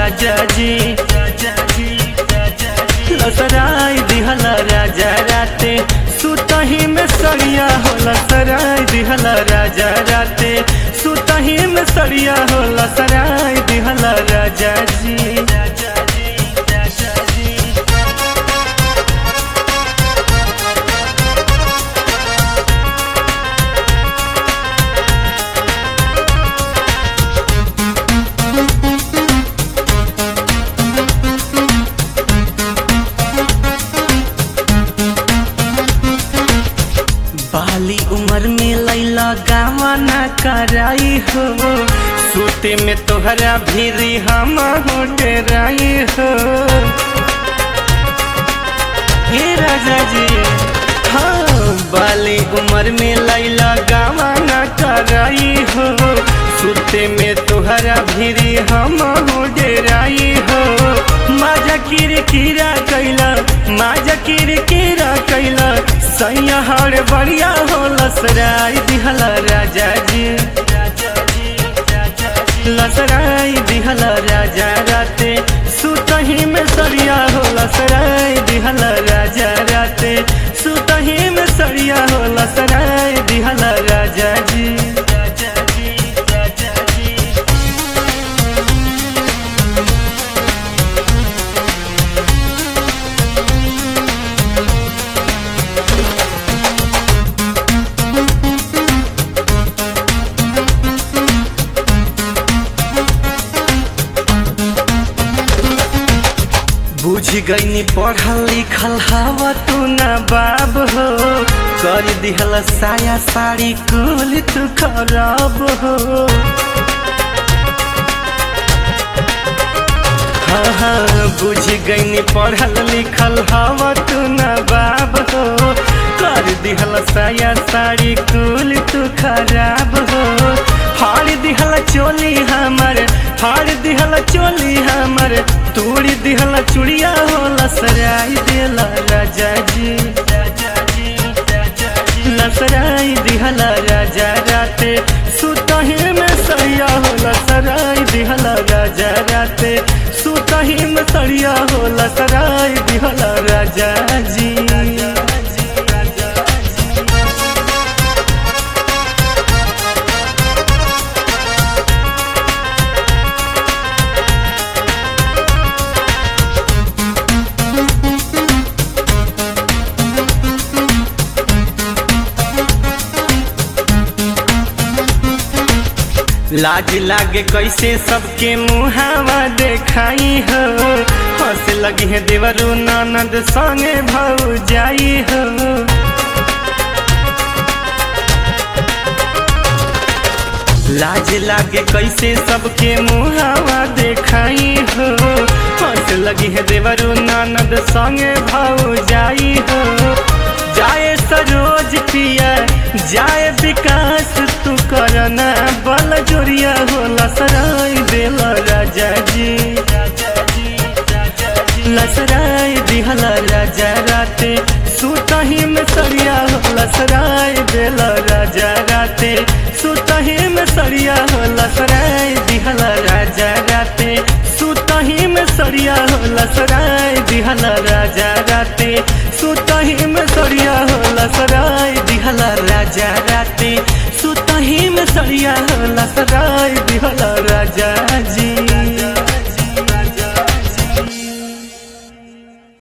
राजा जी लसराय दिहल राजा राते सुतही में सड़िया हो लसराय दिहल राजा राते सुतही में सड़िया हो लसराय दिहल राजा जी राजा जी राजा जी बाली उम्र में लैला गावा ना कराई हो सूते में तोहरा भीरी हम हो डेराई हो हे राजा जी हाँ बाली उम्र में लैला गावा ना कराई हो सूते में तोहरा भीरी हम हो डेराई हो माजा किर किरा कैला माजा किर किरा कैला सैया हर बढ़िया हो लसराई दिहला राजा जी लसराई दिहला राजा राते सुतही में सरिया हो लसराई दिहला राजा राते सुतही में सरिया हो लसराई दिहला राजा जी राजा जी राजा जी बुझ गईनी पढ़ल लिखल हवा तू ना बाब हो कर दिहल साया साड़ी कुल तू खराब हो हाँ हाँ बुझ गईनी पढ़ल लिखल हवा तू ना बाब हो कर दिहल साया साड़ी कुल तू खराब हो फाड़ दिहल चोली हमर फाड़ दिहल चोली हमर तोड़ी दिहल चुड़िया हो लसराई दिहल राजा जी राजा जी राजा जी लसराई दिहल राजा राते सुतही में सरिया हो लसराई दिहल राजा राते सुतही में सरिया हो लसराई दिहल राजा जी राजा जी राजा जी लाज लागे कैसे सबके मुहावा देखाई हो हंस लगी है देवरू ननद संगे भाऊ जाई हो लाज लागे कैसे सबके मुहावा देखाई हो हंस लगी है देवरू ननद संगे भाऊ जाई हो जाए सरोज पिया जाए विकास तू करना बल जोरिया हो लसराई दिल राजा जी लसराई दिहल राजा राते सुतही में सरिया हो लसराई दिल राजा राते सुतही में सरिया हो लसराई दिहल राजा राते सुतही में सरिया हो लसराई दिहल राजा राते सुतही में सरिया हो लसराई दिहल राजा राते सुतही में सरिया हो लसराई दिहल राजा जी